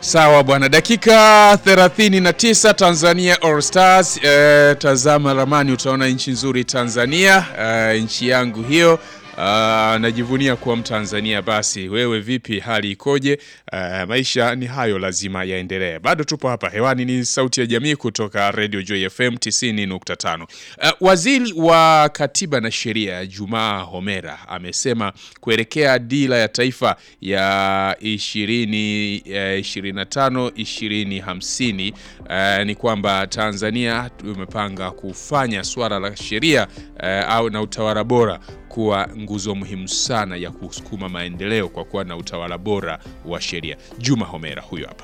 Sawa bwana, dakika 39 Tanzania All Stars. Eh, tazama ramani utaona nchi nzuri Tanzania, eh, nchi yangu hiyo. Ah, najivunia kuwa Mtanzania. Basi wewe vipi, hali ikoje? Ah, maisha ni hayo, lazima yaendelee. Bado tupo hapa hewani, ni sauti ya jamii kutoka Radio Joy FM 90.5. Ah, waziri wa katiba na sheria Jumaa Homera amesema kuelekea dira ya taifa ya 20 eh, 25 2050 eh, ni kwamba Tanzania tumepanga kufanya swala la sheria eh, au na utawala bora kuwa nguzo muhimu sana ya kusukuma maendeleo kwa kuwa na utawala bora wa sheria. Juma Homera huyo hapa.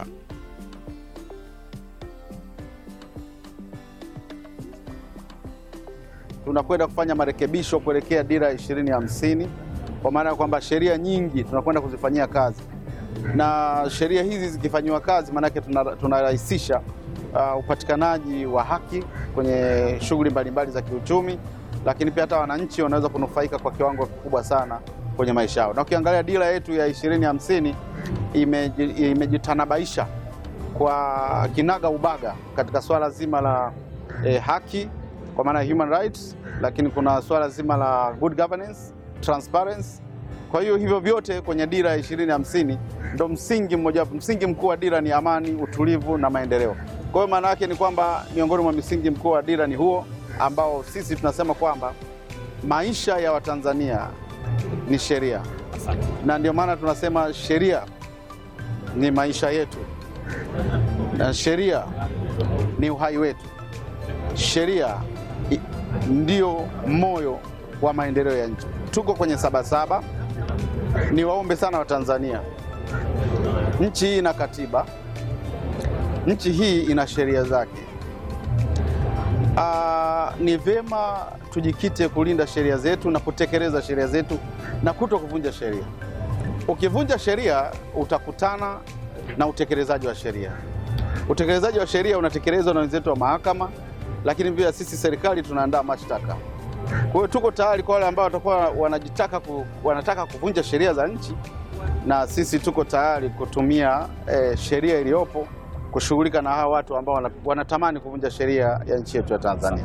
tunakwenda kufanya marekebisho kuelekea dira ya ishirini hamsini kwa maana ya kwamba sheria nyingi tunakwenda kuzifanyia kazi, na sheria hizi zikifanyiwa kazi, maanake tuna- tunarahisisha uh, upatikanaji wa haki kwenye shughuli mbalimbali za kiuchumi, lakini pia hata wananchi wanaweza kunufaika kwa kiwango kikubwa sana kwenye maisha yao. Na ukiangalia dira yetu ya ishirini hamsini imeji- imejitanabaisha kwa kinaga ubaga katika swala zima la eh, haki kwa maana ya human rights, lakini kuna swala zima la good governance, transparency. Kwa hiyo hivyo vyote kwenye dira ya ishirini hamsini ndo msingi mmoja, msingi mkuu wa dira ni amani, utulivu na maendeleo. Kwa hiyo maana yake ni kwamba miongoni mwa misingi mkuu wa dira ni huo ambao sisi tunasema kwamba maisha ya Watanzania ni sheria, na ndio maana tunasema sheria ni maisha yetu na sheria ni uhai wetu. Sheria i- ndio moyo wa maendeleo ya nchi. Tuko kwenye Sabasaba. Niwaombe sana Watanzania, nchi hii ina katiba, nchi hii ina sheria zake. Aa, ni vyema tujikite kulinda sheria zetu na kutekeleza sheria zetu na kuto kuvunja sheria. Ukivunja sheria utakutana na utekelezaji wa sheria. Utekelezaji wa sheria unatekelezwa na wenzetu wa mahakama, lakini pia sisi serikali tunaandaa mashtaka. Kwa hiyo tuko tayari kwa wale ambao watakuwa wanajitaka ku, wanataka kuvunja sheria za nchi, na sisi tuko tayari kutumia eh, sheria iliyopo kushughulika na hawa watu ambao wana- wanatamani kuvunja sheria ya nchi yetu ya Tanzania.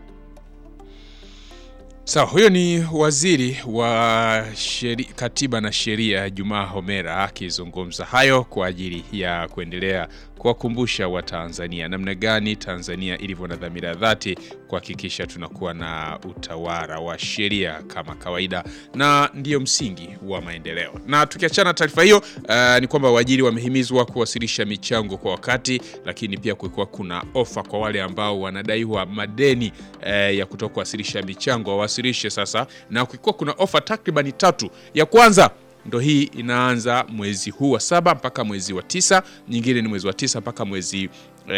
Sawa, huyo ni waziri wa sheri, katiba na sheria Jumaa Homera akizungumza hayo kwa ajili ya kuendelea kuwakumbusha Watanzania namna gani Tanzania ilivyo na dhamira ya dhati kuhakikisha tunakuwa na utawala wa sheria kama kawaida, na ndiyo msingi wa maendeleo. Na tukiachana na taarifa hiyo, uh, ni kwamba waajiri wamehimizwa kuwasilisha michango kwa wakati, lakini pia kulikuwa kuna ofa kwa wale ambao wanadaiwa madeni eh, ya kutoka kuwasilisha michango wawasilishe sasa, na kulikuwa kuna ofa takribani tatu. Ya kwanza ndo hii inaanza mwezi huu wa saba mpaka mwezi wa tisa, nyingine ni mwezi wa tisa mpaka mwezi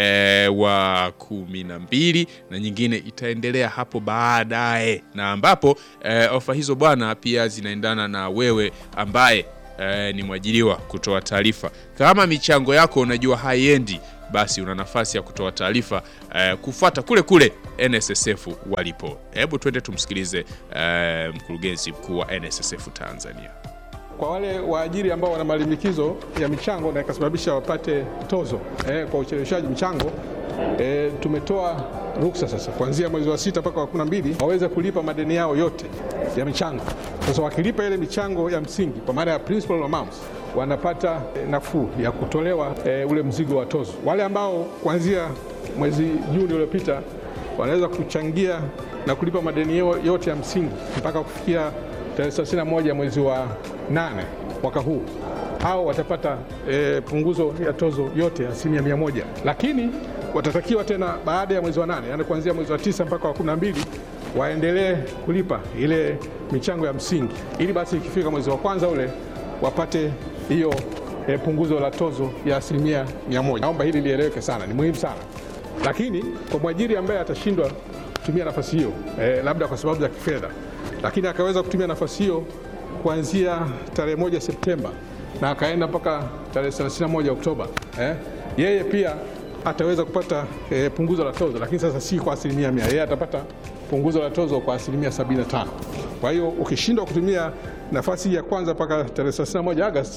e, wa kumi na mbili na nyingine itaendelea hapo baadaye, na ambapo e, ofa hizo bwana pia zinaendana na wewe ambaye e, ni mwajiriwa kutoa taarifa. Kama michango yako unajua haiendi, basi una nafasi ya kutoa taarifa e, kufuata kule kule NSSF walipo. Hebu twende tumsikilize e, mkurugenzi mkuu wa NSSF Tanzania. kwa wale waajiri ambao wana malimbikizo ya michango na ikasababisha wapate tozo eh, kwa ucheleweshaji michango eh, tumetoa ruksa sasa kuanzia mwezi wa sita mpaka wa kumi na mbili waweze kulipa madeni yao yote ya michango. Sasa wakilipa ile michango ya msingi kwa maana ya principal amounts wanapata eh, nafuu ya kutolewa eh, ule mzigo wa tozo. Wale ambao kuanzia mwezi Juni uliopita wanaweza kuchangia na kulipa madeni yao yote ya msingi mpaka kufikia tarehe 31 mwezi wa nane mwaka huu au watapata e, punguzo ya tozo yote ya asilimia mia moja, lakini watatakiwa tena baada ya mwezi wa nane, yani kuanzia mwezi wa tisa mpaka wa kumi na mbili waendelee kulipa ile michango ya msingi, ili basi ikifika mwezi wa kwanza ule wapate hiyo e, punguzo la tozo ya asilimia mia moja. Naomba hili lieleweke sana, ni muhimu sana. Lakini kwa mwajiri ambaye atashindwa kutumia nafasi hiyo eh, labda kwa sababu za kifedha, lakini akaweza kutumia nafasi hiyo kuanzia tarehe moja Septemba na akaenda mpaka tarehe 31 Oktoba eh, yeye pia ataweza kupata eh, punguzo la tozo, lakini sasa si kwa asilimia mia. Yeye atapata punguzo la tozo kwa asilimia 75. Kwa hiyo ukishindwa kutumia nafasi ya kwanza mpaka tarehe 31 Agosti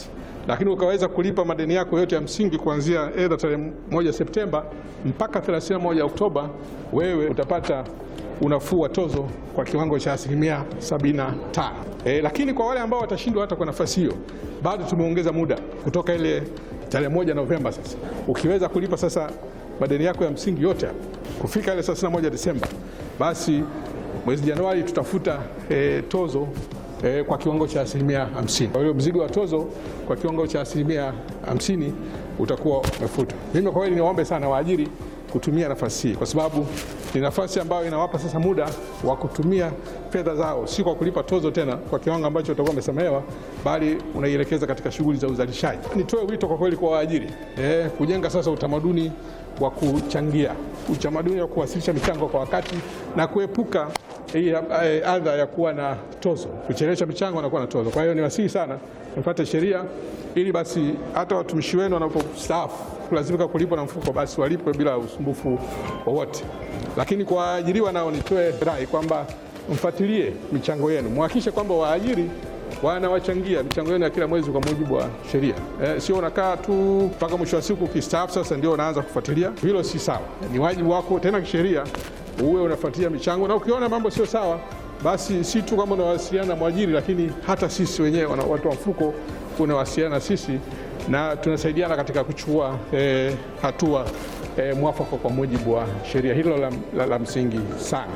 lakini ukaweza kulipa madeni yako yote ya msingi kuanzia aidha tarehe moja Septemba mpaka 31 Oktoba, wewe utapata unafuu wa tozo kwa kiwango cha asilimia 75. E, lakini kwa wale ambao watashindwa hata kwa nafasi hiyo, bado tumeongeza muda kutoka ile tarehe moja Novemba. Sasa ukiweza kulipa sasa madeni yako ya msingi yote hapo kufika ile 31 Desemba, basi mwezi Januari tutafuta e, tozo e, kwa kiwango cha asilimia 50. Kwa hiyo mzigo wa tozo kwa kiwango cha asilimia 50 utakuwa umefutwa. Mimi kwa kweli niwaombe sana waajiri kutumia nafasi hii kwa sababu ni nafasi ambayo inawapa sasa muda wa kutumia fedha zao, si kwa kulipa tozo tena kwa kiwango ambacho utakuwa umesamehewa, bali unaielekeza katika shughuli za uzalishaji. Nitoe wito kwa kweli kwa waajiri eh, kujenga sasa utamaduni wa kuchangia, utamaduni wa kuwasilisha michango kwa wakati na kuepuka hii eh, adha ya kuwa na tozo, kuchelewesha michango na kuwa na tozo. Kwa hiyo niwasihi sana mfuate sheria ili basi hata watumishi wenu wanapostaafu kulazimika kulipwa na mfuko, basi walipwe bila usumbufu wowote. Lakini kwa waajiriwa nao nitoe rai kwamba mfuatilie michango yenu, muhakikishe kwamba waajiri wanawachangia michango yenu ya kila mwezi kwa mujibu wa sheria. Eh, sio unakaa tu mpaka mwisho wa siku ukistaafu sasa ndio unaanza kufuatilia. Hilo si sawa, ni wajibu wako tena kisheria uwe unafuatilia michango, na ukiona mambo sio sawa, basi si tu kama unawasiliana na mwajiri, lakini hata sisi wenyewe watu wa mfuko unawasiliana na sisi na tunasaidiana katika kuchukua eh, hatua eh, mwafaka kwa mujibu wa sheria. Hilo la, la, la msingi sana.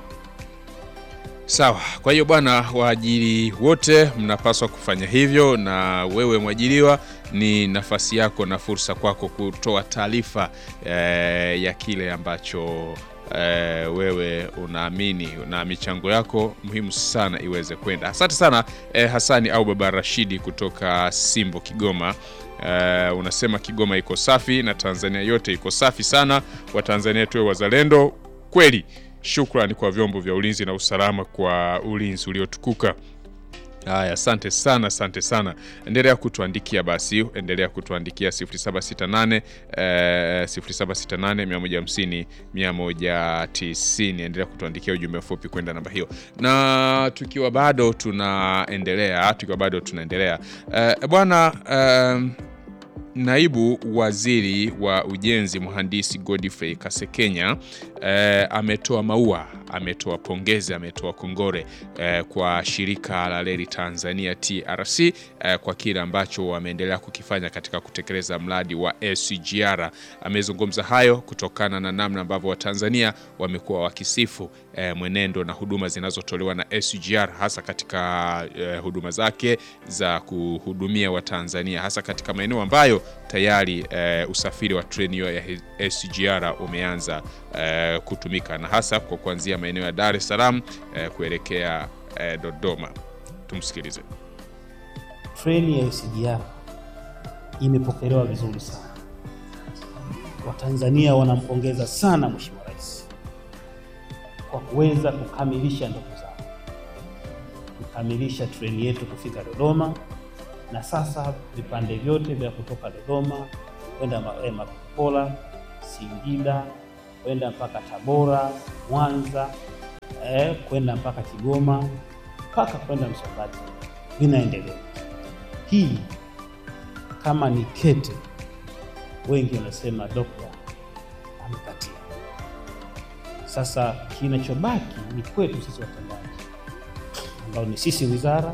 Sawa. Kwa hiyo bwana, waajiri wote mnapaswa kufanya hivyo, na wewe mwajiriwa, ni nafasi yako na fursa kwako kutoa taarifa eh, ya kile ambacho eh, wewe unaamini na michango yako muhimu sana iweze kwenda. Asante sana eh, Hasani au Baba Rashidi kutoka Simbo, Kigoma. Uh, unasema Kigoma iko safi na Tanzania yote iko safi sana. Watanzania tuwe wazalendo kweli. Shukrani kwa vyombo vya ulinzi na usalama kwa ulinzi uliotukuka. Haya, asante sana, asante sana. Endelea kutuandikia basi, endelea kutuandikia 0768 eh, 0768 150 190. Endelea kutuandikia ujumbe mfupi kwenda namba hiyo, na tukiwa bado tunaendelea, tukiwa bado tunaendelea eh, bwana eh, Naibu Waziri wa Ujenzi Mhandisi Godfrey Kasekenya eh, ametoa maua, ametoa pongezi, ametoa kongore eh, kwa shirika la reli Tanzania TRC eh, kwa kile ambacho wameendelea kukifanya katika kutekeleza mradi wa SGR. Amezungumza hayo kutokana na namna ambavyo Watanzania wamekuwa wakisifu eh, mwenendo na huduma zinazotolewa na SGR hasa katika eh, huduma zake za kuhudumia Watanzania hasa katika maeneo ambayo tayari eh, usafiri wa treni hiyo ya SGR umeanza eh, kutumika na hasa kwa kuanzia maeneo ya Dar es Salaam eh, kuelekea eh, Dodoma. Tumsikilize. Treni ya SGR imepokelewa vizuri sana. Watanzania wanampongeza sana Mheshimiwa Rais kwa kuweza kukamilisha ndoto zao, kukamilisha treni yetu kufika Dodoma na sasa vipande vyote vya kutoka Dodoma kwenda Makopola, Singida, kwenda mpaka Tabora, Mwanza, eh, kwenda mpaka Kigoma mpaka kwenda Msongati vinaendelea. Hii kama ni kete, wengi wanasema dokta amekatia. Sasa kinachobaki ni kwetu sisi watendaji, ambao ni sisi wizara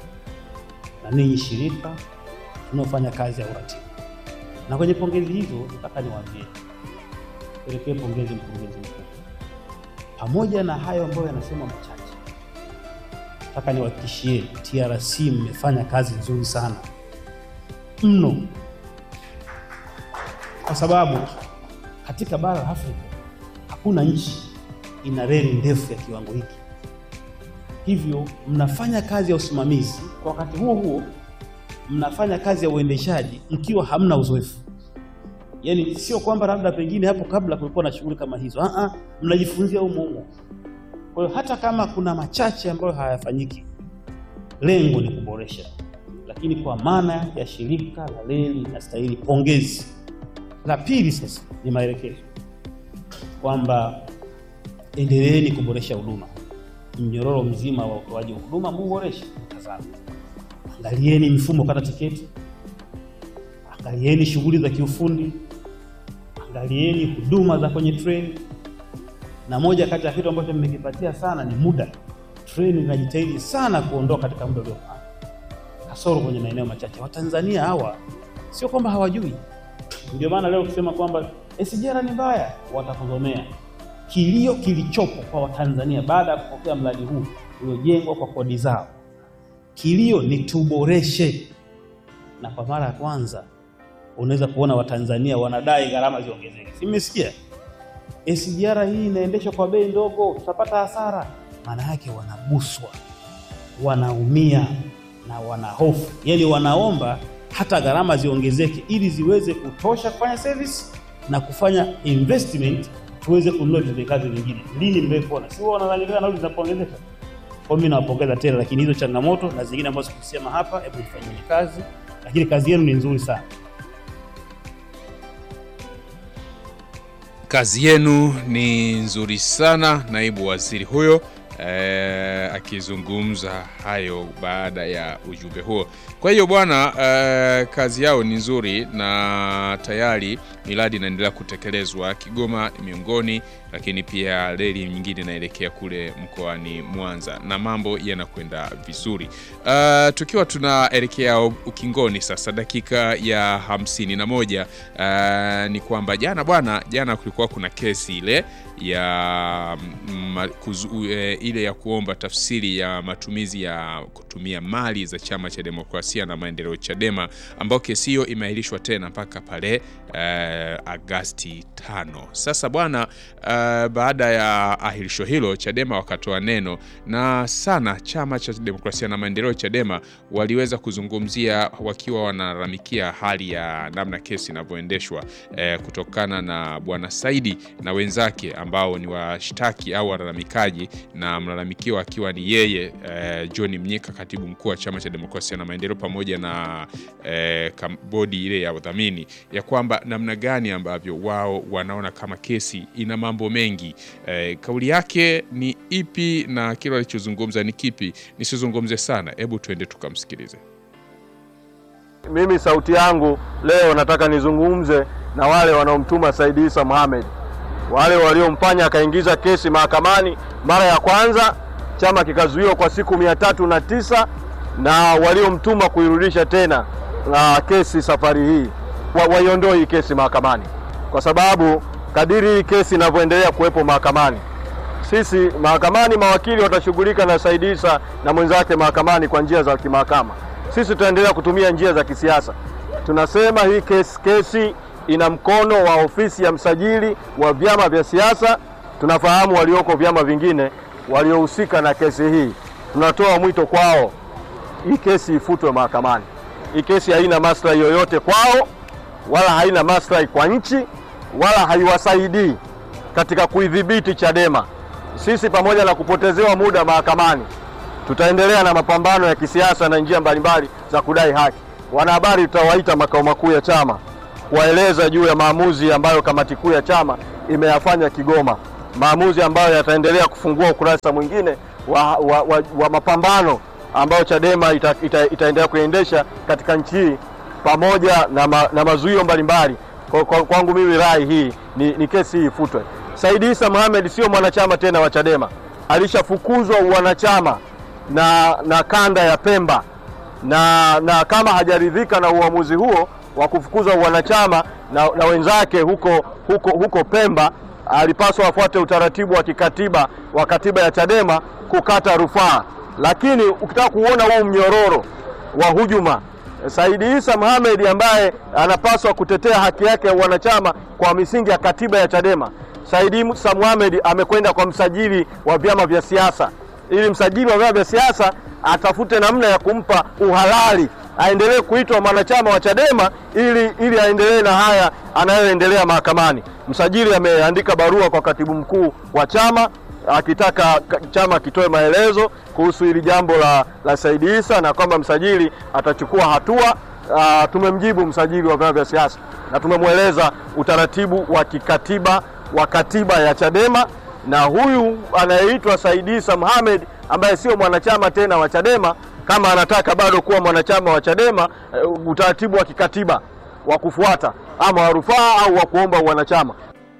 na ninyi shirika tunaofanya kazi ya uratibu. Na kwenye pongezi hizo, nataka niwaambie, pelekee pongezi mkurugenzi mkuu. Pamoja na hayo ambayo yanasema machache, nataka niwahakikishie TRC mmefanya kazi nzuri sana mno, kwa sababu katika bara la Afrika hakuna nchi ina reli ndefu ya kiwango hiki hivyo mnafanya kazi ya usimamizi, kwa wakati huo huo mnafanya kazi ya uendeshaji mkiwa hamna uzoefu. Yaani sio kwamba labda pengine hapo kabla kulikuwa na shughuli kama hizo, ah, mnajifunzia humo humo. Kwa hiyo hata kama kuna machache ambayo hayafanyiki, lengo ni kuboresha, lakini kwa maana ya shirika la reli linastahili pongezi. La pili sasa ni maelekezo kwamba endeleeni kuboresha huduma mnyororo mzima wa utoaji wa huduma muuboreshe. Tazama, angalieni mifumo kata tiketi, angalieni shughuli za kiufundi, angalieni huduma za kwenye treni, na moja kati ya kitu ambacho mmekipatia sana ni muda. Treni inajitahidi sana kuondoka katika muda uliopangwa, kasoro kwenye maeneo machache. Watanzania hawa sio kwamba hawajui, ndio maana leo ukisema kwamba SGR ni mbaya, watakuzomea. Kilio kilichopo kwa Watanzania baada ya kupokea mradi huu uliojengwa kwa kodi zao, kilio ni tuboreshe, na kwa mara ya kwanza unaweza kuona Watanzania wanadai gharama ziongezeke. Si mmesikia? SGR hii inaendeshwa kwa bei ndogo, tutapata hasara. Maana yake wanaguswa, wanaumia na wanahofu, yaani wanaomba hata gharama ziongezeke ili ziweze kutosha kufanya service na kufanya investment, tuweze kununua vitendea kazi vingine. Lini mmekuona? Si wao wanalalamika nauli zinapoongezeka. Kwa mimi nawapongeza tena, lakini hizo changamoto na zingine ambazo sikusema hapa, hebu ifanyeni kazi, lakini kazi yenu ni nzuri sana. Kazi yenu ni nzuri sana, naibu waziri huyo eh, akizungumza hayo baada ya ujumbe huo. Kwa hiyo bwana, eh, kazi yao ni nzuri na tayari miradi inaendelea kutekelezwa Kigoma ni miongoni, lakini pia reli nyingine inaelekea kule mkoani Mwanza na mambo yanakwenda vizuri. Uh, tukiwa tunaelekea ukingoni sasa, dakika ya hamsini na moja uh, ni kwamba jana bwana, jana kulikuwa kuna kesi ile ya mm, kuzu, e, ile ya kuomba tafsiri ya matumizi ya kutumia mali za Chama cha Demokrasia na Maendeleo Chadema, ambayo kesi hiyo imeahirishwa tena mpaka pale e, Agasti tano. Sasa bwana e, baada ya ahirisho hilo Chadema wakatoa neno na sana Chama cha Demokrasia na Maendeleo Chadema waliweza kuzungumzia wakiwa wanalalamikia hali ya namna kesi inavyoendeshwa e, kutokana na bwana Saidi na wenzake ambao ni washtaki au walalamikaji na mlalamikiwa akiwa ni yeye eh, John Mnyika, katibu mkuu wa Chama cha Demokrasia na Maendeleo, pamoja na eh, bodi ile ya udhamini, ya kwamba namna gani ambavyo wao wanaona kama kesi ina mambo mengi. Eh, kauli yake ni ipi na kile alichozungumza ni kipi? Nisizungumze sana, hebu tuende tukamsikilize. Mimi sauti yangu leo nataka nizungumze na wale wanaomtuma Said Issa Mohamed wale waliomfanya akaingiza kesi mahakamani mara ya kwanza, chama kikazuiwa kwa siku mia tatu na tisa na waliomtuma kuirudisha tena na kesi safari hii waiondoe hii kesi mahakamani, kwa sababu kadiri hii kesi inavyoendelea kuwepo mahakamani, sisi mahakamani, mawakili watashughulika na Said Issa na mwenzake mahakamani kwa njia za kimahakama, sisi tutaendelea kutumia njia za kisiasa. Tunasema hii kesi, kesi ina mkono wa ofisi ya msajili wa vyama vya siasa. Tunafahamu walioko vyama vingine waliohusika na kesi hii, tunatoa mwito kwao, hii kesi ifutwe mahakamani. Hii kesi haina maslahi yoyote kwao, wala haina maslahi kwa nchi, wala haiwasaidii katika kuidhibiti Chadema. Sisi pamoja na kupotezewa muda mahakamani, tutaendelea na mapambano ya kisiasa na njia mbalimbali za kudai haki. Wanahabari tutawaita makao makuu ya chama kuwaeleza juu ya maamuzi ambayo kamati kuu ya chama imeyafanya Kigoma, maamuzi ambayo yataendelea kufungua ukurasa mwingine wa, wa, wa, wa mapambano ambayo Chadema ita, ita, itaendelea kuendesha katika nchi hii pamoja na, ma, na mazuio mbalimbali. Kwa, kwa, kwangu mimi rai hii ni, ni kesi hii ifutwe. Said Issa Mohamed sio mwanachama tena wa Chadema, alishafukuzwa uwanachama na, na kanda ya Pemba na, na kama hajaridhika na uamuzi huo wa kufukuza wanachama na, na wenzake huko, huko, huko Pemba alipaswa afuate utaratibu wa kikatiba wa katiba ya Chadema kukata rufaa. Lakini ukitaka kuona huu mnyororo wa hujuma, Said Issa Mohamed ambaye anapaswa kutetea haki yake ya wanachama kwa misingi ya katiba ya Chadema, Said Issa Mohamed amekwenda kwa msajili wa vyama vya siasa ili msajili wa vyama vya siasa atafute namna ya kumpa uhalali aendelee kuitwa mwanachama wa Chadema ili, ili aendelee na haya anayoendelea mahakamani. Msajili ameandika barua kwa katibu mkuu wa chama akitaka chama kitoe maelezo kuhusu hili jambo la, la Said Issa na kwamba msajili atachukua hatua. Uh, tumemjibu msajili wa vyama vya siasa na tumemweleza utaratibu wa kikatiba wa katiba ya Chadema, na huyu anayeitwa Said Issa Mohamed ambaye sio mwanachama tena wa Chadema kama anataka bado kuwa mwanachama wa Chadema uh, utaratibu wa kikatiba wa kufuata ama wa rufaa au wa kuomba wanachama.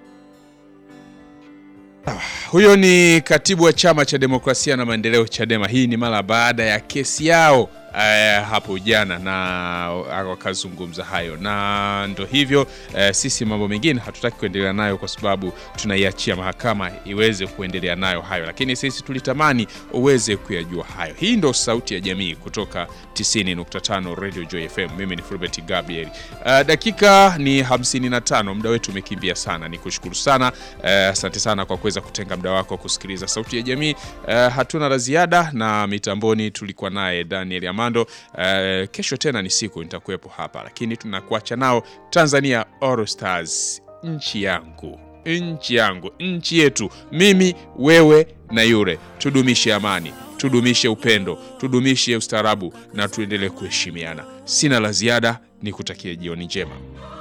Huyo ni katibu wa chama cha demokrasia na maendeleo Chadema. Hii ni mara baada ya kesi yao eh, hapo jana na wakazungumza hayo, na ndo hivyo eh, sisi mambo mengine hatutaki kuendelea nayo kwa sababu tunaiachia mahakama iweze kuendelea nayo hayo, lakini sisi tulitamani uweze kuyajua hayo. Hii ndo sauti ya jamii kutoka 90.5 Radio Joy FM. Mimi ni Fulbert Gabriel. Uh, dakika ni 55, muda wetu umekimbia sana. Ni kushukuru sana uh, asante sana kwa kuweza kutenga muda wako kusikiliza sauti ya jamii. Uh, hatuna la ziada, na mitamboni tulikuwa naye Daniel Amando. Uh, kesho tena ni siku nitakuwepo hapa, lakini tunakuacha nao Tanzania All Stars, nchi yangu nchi yangu nchi yetu, mimi wewe na yule. Tudumishe amani, tudumishe upendo, tudumishe ustaarabu na tuendelee kuheshimiana. Sina la ziada, nikutakie jioni njema.